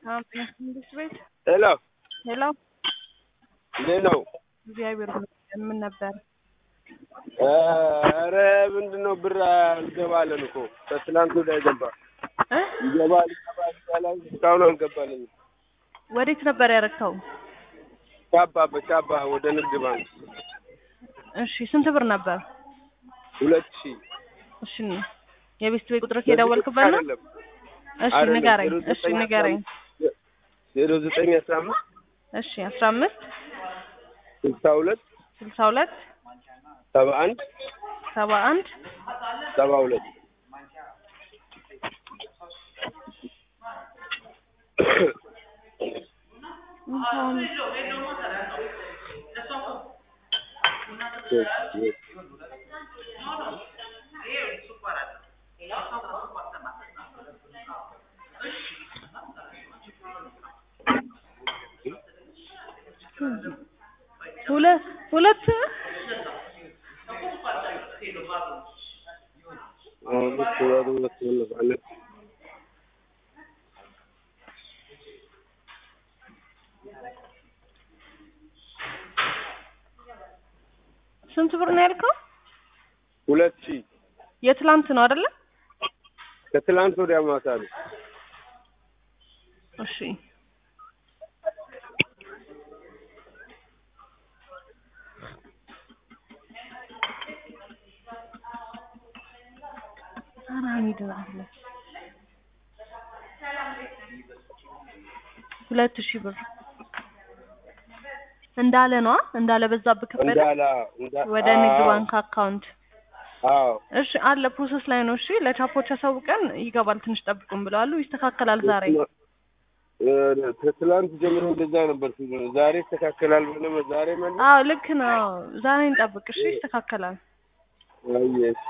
መንግስት ቤት ሄሎ ሄሎ፣ እንዴት ነው? እግዚአብሔር ይመስገን። ምን ነበር? ኧረ ምንድን ነው ብር አልገባለን እኮ ከትናንት ወዲያ ገባ እ ይገባል ይገባል ይባላል እስካሁን አልገባልኝም። ወዴት ነበር ያረከው? ቻባ በቻባ ወደ ንግድ ባንክ እሺ፣ ስንት ብር ነበር? ሁለት ሺህ እሺ፣ የቤት ቤት ቁጥር የደወልክበት ነው? አይደለም እሺ፣ አይደለም፣ ንገረኝ። ዜሮ እሺ፣ ዘጠኝ ንገረኝ። ዜሮ ዘጠኝ አስራ አምስት እሺ፣ አስራ አምስት ስልሳ ሁለት ስልሳ ሁለት ሰባ አንድ ሰባ አንድ ሰባ ሁለት ሁለት ሁለት አምስት ወር ሁለት ወር ማለት ስንት ብር ነው ያልከው? ሁለት ሺህ የትላንት ነው አይደለ? ከትላንት ወዲያ ማታ ነው። እሺ ሁለት ሺህ ብር እንዳለ ነዋ እንዳለ በዛብህ ከበደ እንዳላ እንዳ- ወደ ንግድ አዎ፣ ባንክ አካውንት አዎ እሺ አለ ፕሮሰስ ላይ ነው እሺ ለቻፖች አሳውቀን ይገባል ትንሽ ጠብቁን ብለዋሉ ይስተካከላል ዛሬ እ፣ ከትላንት ጀምሮ እንደዛ ነበር ሲሉ ዛሬ ይስተካከላል ብለህ ዛሬ መልስ አዎ ልክ ነው ዛሬ እንጠብቅ እሺ ይስተካከላል አየሽ